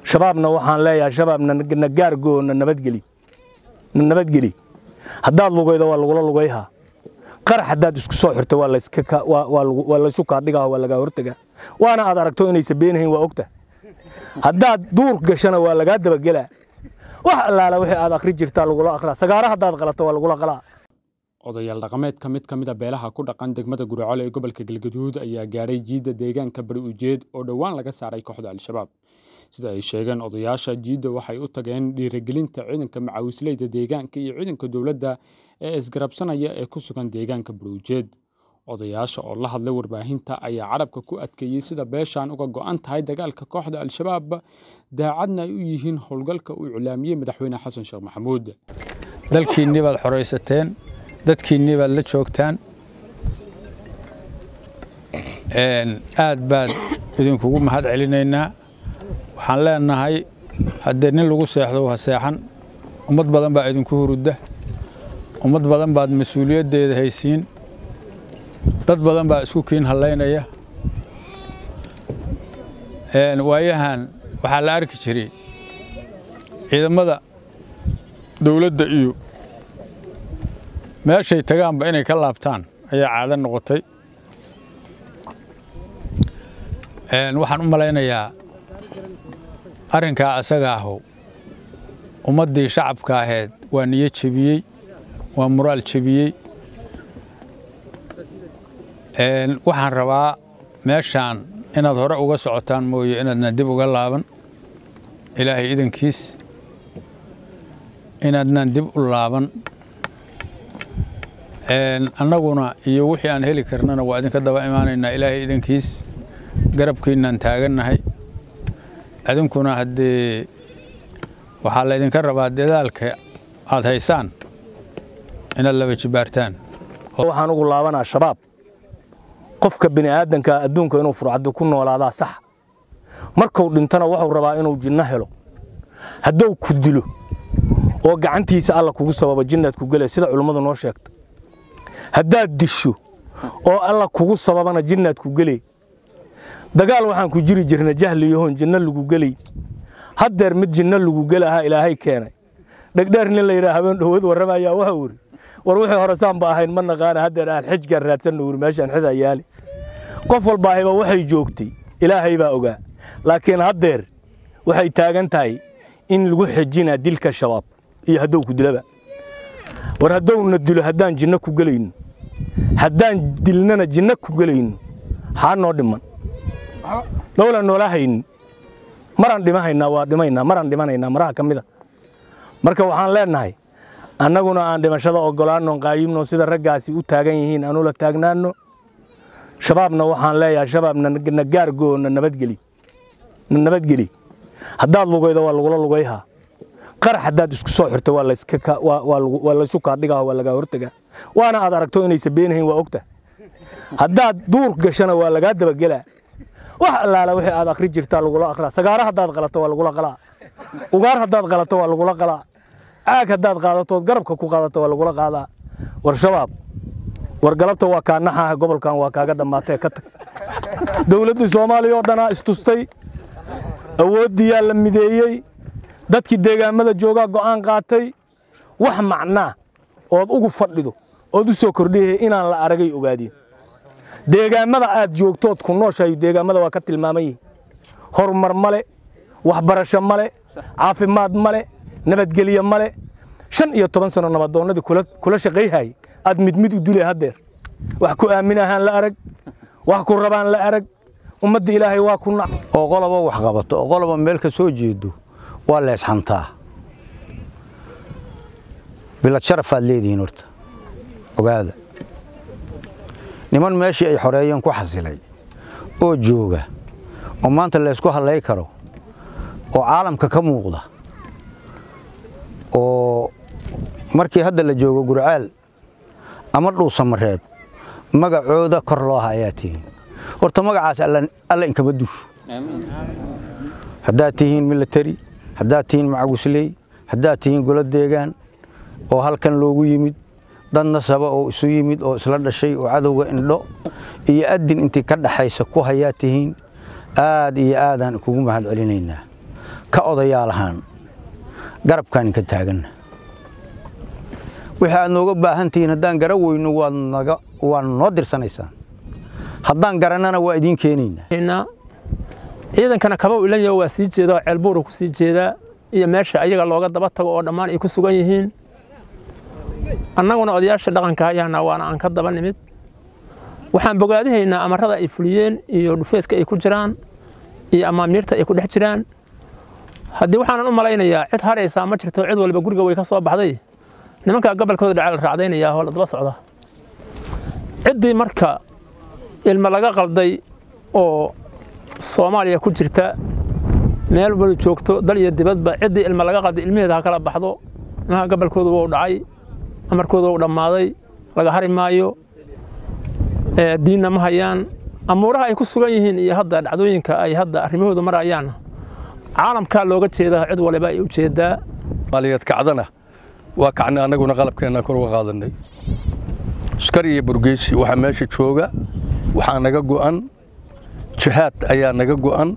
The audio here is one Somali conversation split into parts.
shabaabna waxaan leeyahay shabaab na gaargoo na nabadgeli na nabadgeli haddaad lugaydo waa lagula lugayhaa qarax haddaad isku soo xirto waa laysu kaadhigaa waa lagaa hortagaa waana aad aragto inaysa beenahayn waa ogta haddaad duur gashana waa lagaa dabagelaa wax allaala wixii aad akhri jirtaa lagula akhraa sagaara haddaad qalato waa lagula qalaa odayaal dhaqameed ka mid ka mid a beelaha ku dhaqan degmada guricole ee gobolka galgaduud ayaa gaadhay jiidda deegaanka bari ujeed oo dhowaan laga saaray kooxda al-shabaab sida ay sheegeen odayaasha jiidda waxay u tageen dhiirigelinta ciidanka macaawisleyda deegaanka iyo ciidanka dowladda ee isgarabsanaya ee ku sugan deegaanka bari ujeed odayaasha oo la hadlay warbaahinta ayaa carabka ku adkeeyey sida beeshaan uga go'an tahay dagaalka kooxda al-shabaab daacadna ay u yihiin howlgalka uu iclaamiyey madaxweyne xasan sheekh maxamuud dalkiinnii baad xoraysateen dadkiinnii baad la joogtaan aad baad idinkugu mahad celinaynaa waxaan leenahay haddee nin lagu seexdo ha seexan ummad badan baa idinku hurudda ummad badan baad mas-uuliyaddeeda haysiin dad badan baa isku kiin hallaynaya waayahan waxaa la arki jiray ciidamada dawladda iyo meeshay tagaanba inay ka laabtaan ayaa caado noqotay waxaan u malaynayaa arrinkaa asaga ahu ummaddii shacabka ahayd waa niyo jebiyey waa muraal jebiyey waxaan rabaa meeshaan inaad hore uga socotaan mooye inaadna dib uga laaban ilaahay idankiis inaadnaan dib u laaban annaguna iyo wixii aan heli karnana waa idinka daba imaanaynaa ilaahay idankiis garabkiinaan taagannahay idinkuna haddee waxaa laydinka rabaa dadaalka aad haysaan inaad laba jibaartaan waxaan ugu laabanaa shabaab qofka bini aadanka adduunka inuu furcaddo ku noolaadaa sax markuu dhintana wuxuu rabaa inuu jinno helo hadduu ku dilo oo gacantiisa alla kugu sababa jinnaad ku gelay sida culummadu noo sheegta haddaad disho oo alla kugu sababana jinnaad ku gelay dagaal waxaan ku jiri jirna jahliyahoon jinno lagu gelay haddeer mid jinno lagu gelahaa ilaahay keenay dhegdheer nin la yidhaha habeen dhowood warramayaa wuxuu uri war wixii hore saanba ahayn ma naqaana haddeer aan xijgaan raadsanno uri meeshaan xidaa yaali qof walbaahiba waxay joogtay ilaahay baa ogaa laakiin haddeer waxay taagan tahay in lagu xejinaa dilka shabaab iyo hadduu ku dilaba war haddowna dilo haddaan jinno ku gelayno haddaan dilnana jinno ku gelayno xaa noo dhiman noola noola haynin maraan dhimahaynaa waa dhimaynaa maraan dhimanaynaa maraha ka mida marka waxaan leennahay annaguna aan dhimashada oggolaanno qaayimno sida raggaasi u taagan yihiin aan ula taagnaanno shabaabna waxaan leeyahay shabaab na gaargoo na nabadgeli na nabadgeli haddaad lugaydo waa lagula lugayhaa qarax haddaad isku soo xirto waa laysu kaadhigaa waa lagaa hortagaa waana aad aragto inaysa beenahayn waa ogta haddaad duur gashana waa lagaa dabagelaa wax allaala wixii aad akhri jirtaa lagula akhraa sagaara haddaad qalato waa lagula qalaa ugaar haddaad qalato waa lagula qalaa caag haddaad qaadatood garabka ku qaadato waa lagula qaadaa war shabaab war galabta waa kaa naxaaha gobolkan waa kaaga dhammaatee ka tag dowladdii soomaaliya oo dhanaa istustay awooddiyaa la mideeyey dadkii deegaamada joogaa go'aan qaatay wax macnaa ood ugu fadhido ood u soo kordhiyay inaan la aragay ogaadeen deegaamada aad joogtood ku nooshahay deegaamada waa ka tilmaaman yihin horumar male waxbarasho male caafimaad male nabadgelyo male shan iyo toban sano nabadoonnadii kula shaqayhay aad mid mid u dulay haddeer wax ku aaminahaan la arag wax ku rabaan la arag ummadda ilaahay waa ku nac oo qoloba wax qabato oo qoloba meel ka soo jeedo waa leesxantaa bilad sharafaad leedihiin horta ogaada niman meeshii ay xoreeyeen ku xasilay oo jooga oo maanta laysku hallay karo oo caalamka ka muuqda oo markii hadda la joogo gurcaal ama dhuusamareeb magacooda kor loo ha ayaa tihiin horta magacaas alla inkama dusho haddaad tihiin milatari haddaad tihiin macagusley haddaad tihiin golo deegaan oo halkan loogu yimid dad nasaba oo isu yimid oo isla dhashay oo cadowga indho iyo addin intii ka dhaxaysa ku hayaa tihiin aad iyo aadaan kugu mahad celinaynaa ka odayaal ahaan garabkaan inka taaganna wixii aad nooga baahan tihiin haddaan gara weyno waad naga waad noo dirsanaysaan haddaan garannana waa idiin keenaynaa ciidankana kaba ilanyo waa sii jeeda ceelbuuru ku sii jeedaa iyo meesha ayaga looga daba tago oo dhammaan ay ku sugan yihiin annaguna odayaasha dhaqanka ayaana waana aan ka daba nimid waxaan bogaadihaynaa amarada ay fuliyeen iyo dhufeeska ay ku jiraan iyo amaamiirta ay ku dhex jiraan haddii waxaanan u malaynayaa cid haraysaa ma jirto cid walba guriga way ka soo baxday nimankaa gobolkooda dhaca la raacdaynayaa oo la daba socda ciddii marka ilmo laga qalday oo soomaaliya ku jirta meel wali joogto dal iyo dibadba ciddii ilmo laga qalday ilmaheeda ha kala baxdo ilmaha gobolkooda wuu dhacay amarkooda wuu dhammaaday laga hari maayo diinna ma hayaan amuuraha ay ku sugan yihiin iyo hadda dhacdooyinka ay hadda arrimahooda marayaanna caalamkaa looga jeedaa cid waliba ay u jeedaa maaliyeed kacdana waa kacnay annaguna qalabkeenna kor uga qaadanay askar iyo burgeysi waxaa meesha jooga waxaa naga go'an jihaad ayaa naga go'an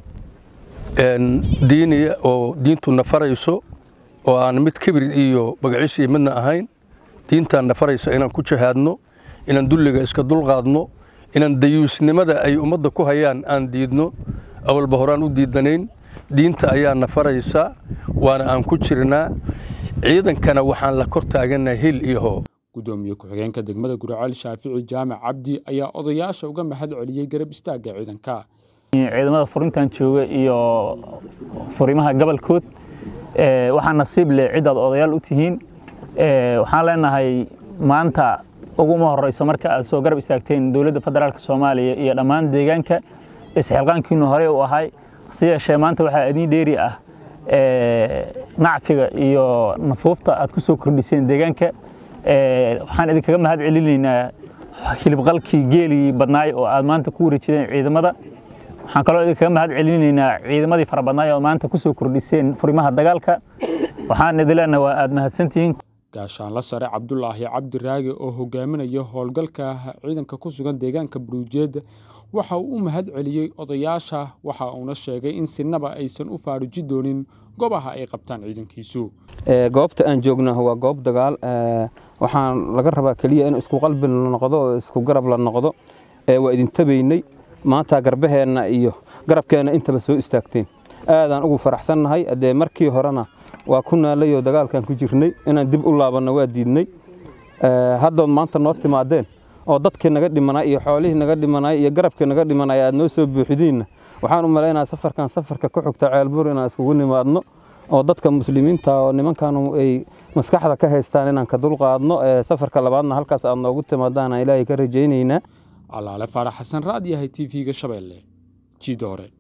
diiniya oo diintu nafarayso oo aan mid kibir iyo magaciis iyo midna ahayn diintaan nafaraysa inaan ku jihaadno inaan dulliga iska dulqaadno inaan dayuusnimada ay ummadda ku hayaan aan diidno awalba horaan u diidanayn diinta ayaa nafaraysa waana aan ku jirnaa ciidankana waxaan la kor taagannahay hil iyo hoo gudoomiye ku-xigeenka degmada guriceel shaafici jaamac cabdi ayaa odayaasha uga mahad celiyey garab istaagga ciidanka ciidamada furintan jooga iyo furimaha gobolkood waxaa nasiib leh cidaad odayaal u tihiin waxaan leenahay maanta uguma horeyso marka aad soo garab istaagteen dowladda federaalk soomaaliya iyo dhammaan deegaanka isxilqaankiinu horey u ahay si yeeshee maanta waxaa idiin dheeri ah nacfiga iyo nafuufta aad ku soo kordhiseen deegaanka waxaan idinkaga mahad celinaynaa hilibqalkii geeligii badnaay oo aad maanta ku wareejideen ciidamada waxaan kaloo idinkaga mahad celinaynaa ciidamadii fara badnaay oo maanta ku soo kordhiseen furimaha dagaalka waxaan idin leenahay waa aad mahadsantihiin gaashaanla sare cabdulaahi cabdiraage oo hogaaminaya howlgalka ciidanka ku sugan deegaanka buruujeed waxa uu u mahad celiyey odayaasha waxa uuna sheegay in sinaba aysan u faaruji doonin goobaha ay qabtaan ciidankiisu goobta aan joogna waa goob dagaal waxaan laga rabaa keliya in isku qalbi la noqdo oo isku garab la noqdo waa idin tabaynay maanta garbaheenna iyo garabkeenna intaba soo istaagteen aadaan ugu faraxsannahay dee markii horena waa ku naalayoo dagaalkan ku jirnay inaan dib u laabanno waa diidnay haddood maanta noo timaadeen oo dadkii naga dhimanay iyo xoolihii naga dhimanay iyo garabkii naga dhimanay aad noo soo buuxidiinna waxaan u malaynaa safarkan safarka ku xigta ceelbur inaan iskugu nimaadno oo dadka muslimiinta oo nimankan ay maskaxda ka haystaan inaan ka dulqaadno safarka labaadna halkaas aad noogu timaadaan ilaahay ka rajaynaynaa calaale faarax xasan raad yahay t v-ga shabeelle jiida hore